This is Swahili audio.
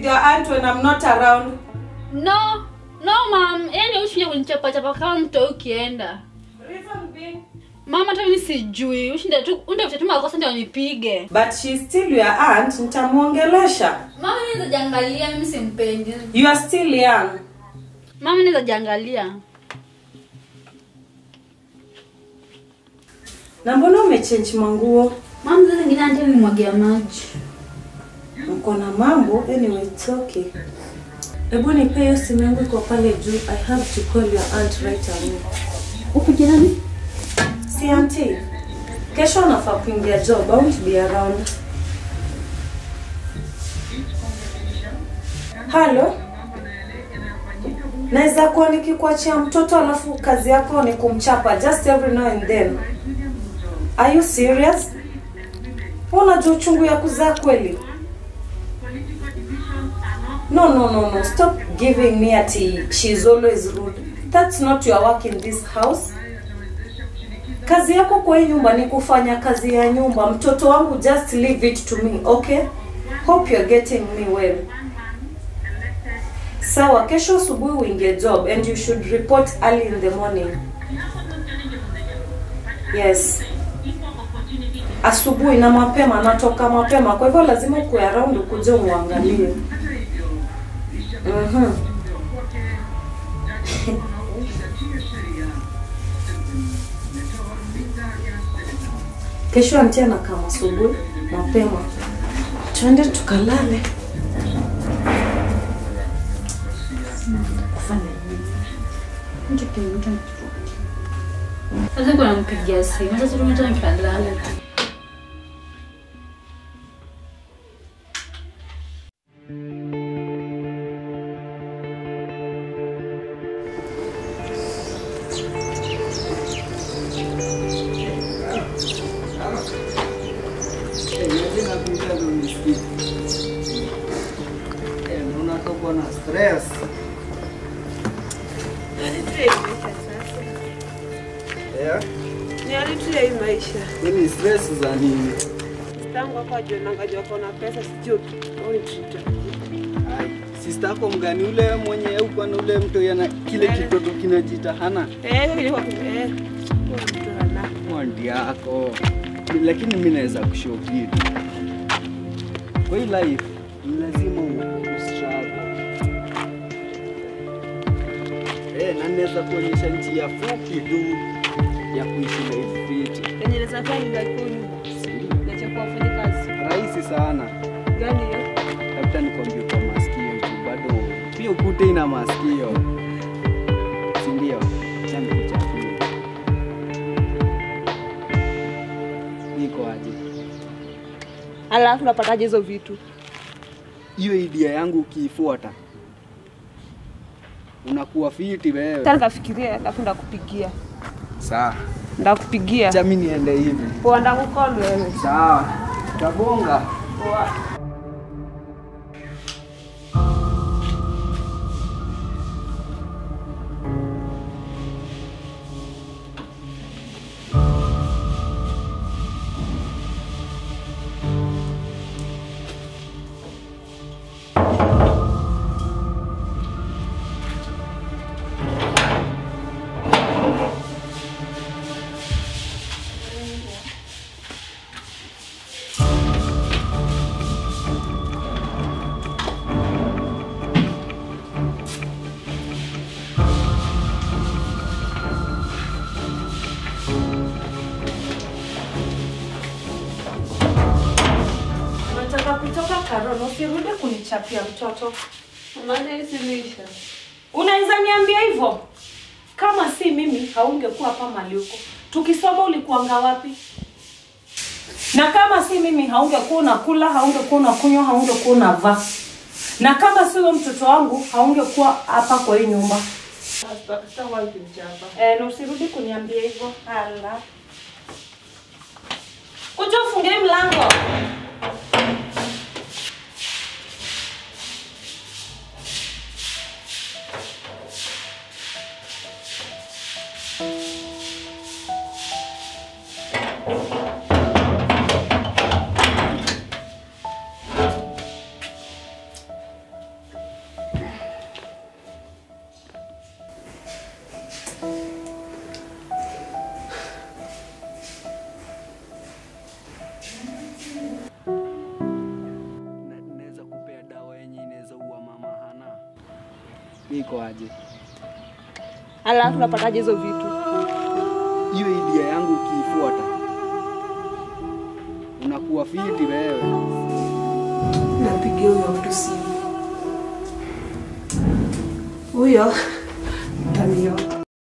your aunt when I'm not around. No, no mom, yani ushinje kunichapa chapa kama mto ukienda. Reason being. Mama hata mimi sijui. Ushinde tu unde vitu makosa ndio nipige. But she's still your aunt, nitamuongelesha. Mama naweza jiangalia mimi simpendi. You are still young. Mama naweza jiangalia. Na mbona umechange manguo? Mama sasa zingine anti nimwagia maji. Mko na mambo? Anyway, it's okay. Hebu nipe hiyo simu yangu iko pale juu. I have to call your aunt right away. Uko jirani? Si auntie. Kesho nafaa kuingia job. I won't be around. Halo? Naweza kuwa nikikuachia mtoto alafu kazi yako ni kumchapa just every now and then. Are you serious? Unajua uchungu ya kuzaa kweli? No, no, no, no. Stop giving me ati she's always rude. That's not your work in this house. Kazi yako kwa hii nyumba ni kufanya kazi ya nyumba. Mtoto wangu, just leave it to me, okay? Hope you're getting me well. Sawa, kesho asubuhi uingie job and you should report early in the morning. Yes. Asubuhi na mapema, natoka mapema, kwa hivyo lazima ukuwe around ukuje umwangalie. Mhm. Kesho antia na kama asubuhi mapema, twende tukalale. Kufanya nini? Mtu kimtu. Sasa kuna mpigia simu. Sasa tumeta nikalala. unatokwa na stress yeah. Nialitia hii maisha. Nini stress za nini? Tangu hapo ajionanga jua kona pesa sijui au nitita. Ai, sister yako mgani ule mwenye uko na ule mtu yana kile kitoto kinajita hana Eh, hiyo ilikuwa eh. huyo mtu hana. mwandi yako, lakini mimi naweza kushow kitu kwa hii life ni lazima ustruggle. Eh, na naweza kuonyesha njia fupi tu ya kuishi life fit. Yenye naweza fanya ni kuni. Na cha kuwafanya kazi. Rahisi sana. Gani hiyo? labda nikwambie kwa masikio tu, bado pia ukute ina masikio, si ndio? Acha nikuchapie. Niko aje? Alafu napataje hizo vitu? Hiyo idea yangu ukiifuata unakuwa fiti wewe. Tena nikafikiria alafu ndakupigia. Sawa, Ndakupigia. acha mimi niende hivi. Poa ndakukol wewe. Sawa, tabonga. Poa. Unataka kutoka Karono, usirudi kunichapia mtoto. Maana hii simisha. Unaweza niambia hivyo? Kama si mimi, haungekuwa hapa mali huko. Tukisoma ulikuanga wapi? Na kama si mimi, haungekuwa unakula, haungekuwa unakunywa, haungekuwa unavaa. Na kama si huyo mtoto wangu, haungekuwa hapa kwa hii nyumba. Sasa wapi mchapa? Eh, na usirudi kuniambia hivyo. Hala. Kuja ufungie mlango. iko aje? Alafu unapataje hizo vitu? Hiyo idea yangu ukiifuata unakuwa fiti wewe. Napigia huyo mtu simu. Huyo